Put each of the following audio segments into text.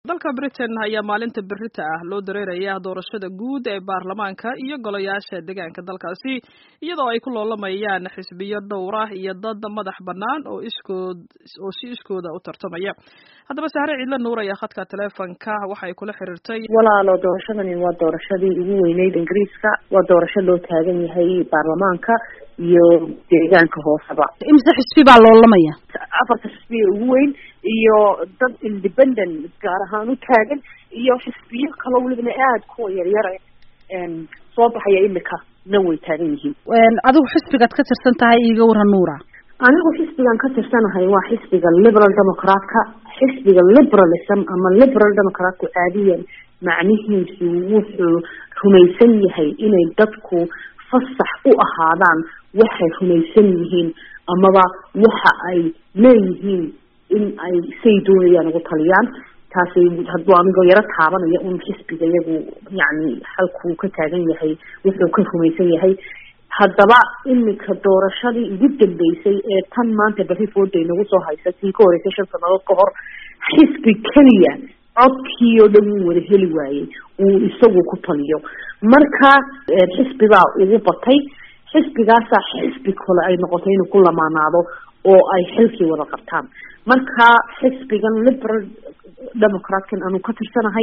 dalka britain ayaa maalinta berita ah loo dareeraya doorashada guud ee baarlamaanka iyo golayaasha deegaanka dalkaasi iyadoo ay ku loolamayaan xisbiyo dhowr ah iyo dad madax bannaan oo iskood oo si iskooda u tartamaya haddaba sahre ciidla nuur ayaa khadka taleefonka waxay kula xiriirtay walaalo doorashadani waa doorashadii ugu weyneyd ingiriiska waa doorasho loo taagan yahay baarlamaanka iyo deegaanka hooseba imse xisbi baa loolamaya afarta xisbiya ugu weyn iyo dad independent gaar ahaan u taagan iyo xisbiyo kalo welibana aada kuwa yaryara soo baxaya imika na way taagan yihiin adigu xisbigaad ka tirsan tahay iiga waran nuura anigu xisbigan ka tirsanahay waa xisbiga liberal democratka xisbiga liberalism ama liberal democratku caadiyan macnihiisu wuxuu rumaysan yahay inay dadku fasax u ahaadaan waxay rumaysan yihiin amaba waxa ay leeyihiin in ay say doonayaan ugu taliyaan taasi hadduu anigoo yaro taabanaya un xisbiga iyagu yacni halkuu ka taagan yahay wuxuu ka rumaysan yahay haddaba imika doorashadii ugu dambeysay ee tan maanta berri fooday nagu soo haysa tii ka horeysay shan sannadood ka hor xisbi keliya codkii oo dhan wuu wada heli waayey uu isagu ku taliyo marka xisbibaa ugu batay xisbigaasaa xisbi kale ay noqotay inuu ku lamaanaado oo ay xilkii wada qabtaan marka xisbigan liberal democratkan aanu ka tirsanahay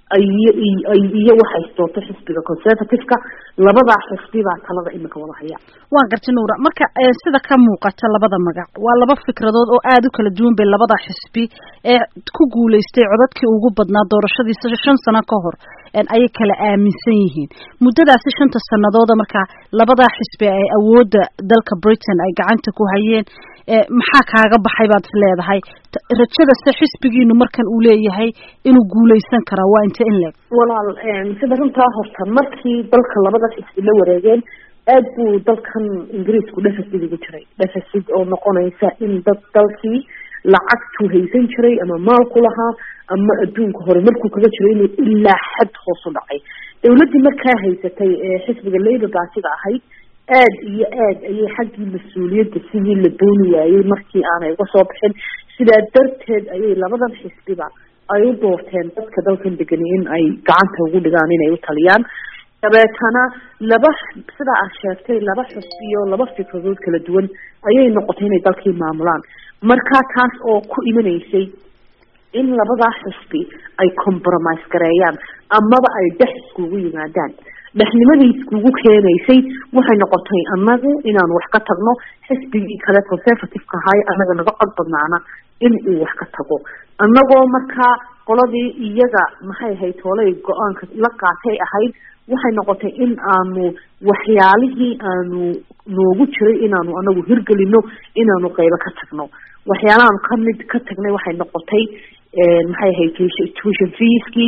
iyo waxay doorto xisbiga conservative-ka labadaa xisbi baa talada imika wada haya waan gartay nuura marka sida ka muuqata labada magac waa laba fikradood oo aada u kala duwan bay labada xisbi ee ku guuleystay codadkii ugu badnaa doorashadii shan sano ka hor ayay kala aaminsan yihiin muddadaasi shanta sanadooda markaa labadaa xisbi ay awoodda dalka britain ay gacanta ku hayeen maxaa kaaga baxay baad is leedahay rajada se xisbigiinu markan uu leeyahay inuu guuleysan karaa waa inte in leeg walaal sida runtaa horta markii dalka labada xisbi la wareegeen aad buu dalkan ingiriisku deficit ugu jiray deficit oo noqonaysa in dad dalkii lacagtuu haysan jiray ama maalku lahaa ama adduunka hore markuu kaga jiro inuu ilaa xad hoos u dhacay dawladdii markaa haysatay ee xisbiga labour baatiga ahayd aad iyo aad ayay xaggii mas-uuliyadda sidii la dooni waayey markii aanay uga soo bixin sidaa darteed ayay labadan xisbiba ay u doorteen dadka dalkan degani in ay gacanta ugu dhigaan inay u taliyaan dabeetana laba sidaa aad sheegtay laba xisbiyo laba fikradood kala duwan ayay noqotay inay dalkii maamulaan marka taas oo ku imanaysay in labadaa xisbi ay compromise gareeyaan amaba ay dhex iskugu yimaadaan dhexnimadii iskugu keenaysay waxay noqotay annagu inaanu wax ka tagno xisbigii kale conservative-ka ahay annaga naga cod badnaana in uu wax ka tago annagoo markaa qoladii iyaga maxay ahayd hoolay go-aanka la qaatay ahayd waxay noqotay in aanu waxyaalihii aanu noogu jiray inaanu anagu hirgelino inaanu qeybo ka tagno waxyaalahaanu kamid ka tagnay waxay noqotay maxay ahayd tuition feeskii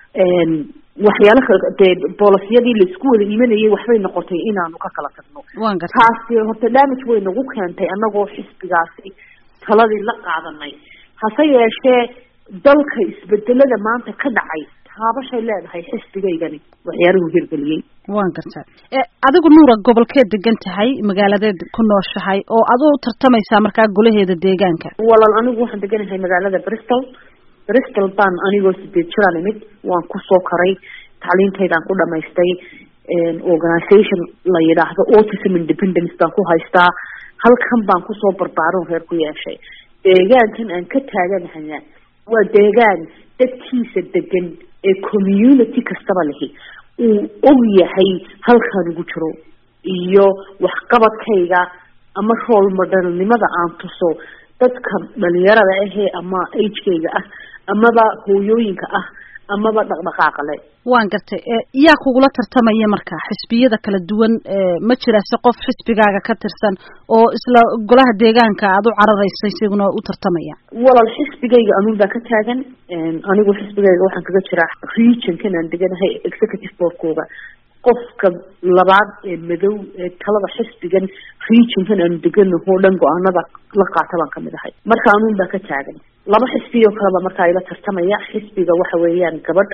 waxyaala dee boolisiyadii laisku wada imanayay waxbay noqotay inaanu ka kala tagno taasi horta damage way nagu keentay anagoo xisbigaasi taladii la qaadanay hase yeeshee dalka isbedelada maanta ka dhacay taabashay leedahay xisbigaygani waxyaaluhu hirgeliyey waan gartaa adigu nuura gobolkeed degan tahay magaaladeed ku nooshahay oo aduu tartamaysaa markaa golaheeda deegaanka walaal anigu waxaan deganahay magaalada bristol bristol baan anigoo sideed jiraan imid waan kusoo koray tacliintaydaan ku dhamaystay organisation la yidhaahdo autism independence baan ku haystaa halkan baan kusoo barbaaron reer ku yeeshay deegaankan aan ka taaganahaya waa deegaan dadkiisa degan ee community kastaba lihi uu og yahay halkaan ugu jiro iyo waxqabadkayga ama rool modelnimada aan tuso dadka dhalinyarada ahee ama agekayga ah amaba hooyooyinka ah amaba dhaqdhaqaaqa le waan gartay yaa kugula tartamaya marka xisbiyada kala duwan ma jira se qof xisbigaaga ka tirsan oo isla golaha deegaanka aada u cararaysa isaguna u tartamaya walaal xisbigayga anuun baa ka taagan anigu xisbigayga waxaan kaga jiraa regionkan aan deganahay executive boardkooga qofka labaad ee madow ee talada xisbigan regionkan aanu deganahoo dhan go-aanada la qaata baan kamid ahay marka anuun baa ka taagan laba xisbiyoo kaleba markaa ila tartamaya xisbiga waxa weeyaan gabadh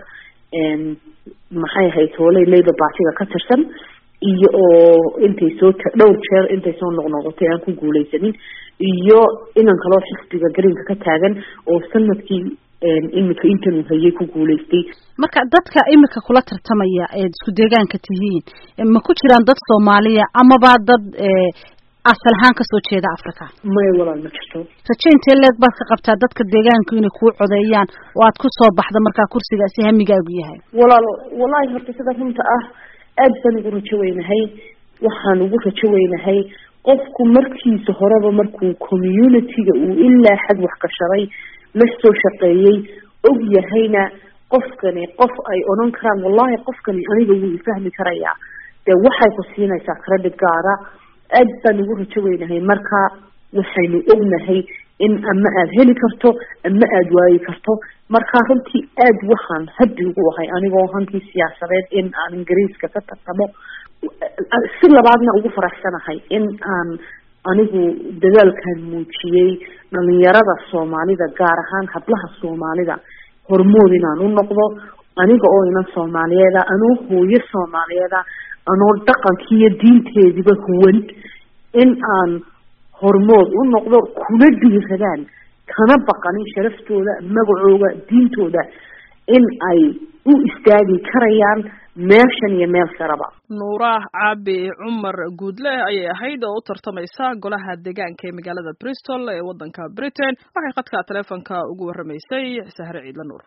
maxay ahayd hooley labour partiga ka tirsan iyo oo intay soo dhowr jeer intay soo noqnoqotay aan ku guuleysanin iyo inan kaloo xisbiga greenka ka taagan oo sanadkii imika intan uu hayay ku guulaystay marka dadka imika kula tartamaya eed isku deegaanka tihiin ma ku jiraan dad soomaaliya amaba dad asal ahaan kasoo jeeda africa maya walaal ma jirto raje intee leeg baad ka qabtaa dadka deegaanku inay kuu codeeyaan oo aad kusoo baxda markaa kursigaasi hamigaagu yahay walaal wallaahi horta sida runta ah aad baan ugu rajo weynahay waxaan ugu rajo weynahay qofku markiisa horeba markuu community-ga uu ilaa xad wax gashaday la soo shaqeeyey og yahayna qofkani qof ay odhan karaan wallahi qofkani aniga wuu ifahmi karayaa dee waxay ku siinaysaa credit gaara aad baan ugu rajo weynahay marka waxaynu ognahay in ama aada heli karto ama aada waayi karto marka runtii aad waxaan haddi ugu ahay anigoo hankii siyaasadeed in aan ingiriiska ka tartamo si labaadna ugu faraxsanahay in aan anigu dadaalkan muujiyey dhalinyarada soomaalida gaar ahaan hablaha soomaalida hormood inaan u noqdo aniga oo inan soomaaliyeeda anoo hooyo soomaaliyeeda anoo dhaqankii iyo diinteediba huwan in aan hormood u noqdo kuna dhiiradaan kana baqanin sharaftooda magacooda diintooda in ay u istaagi karayaan meeshan iyo meel saraba nuuraah caabi cumar guudle ayay ahayd oo u tartamaysa golaha deegaanka ee magaalada bristol ee waddanka britain waxay khadka teleefonka ugu warramaysay sahre ciidla nuur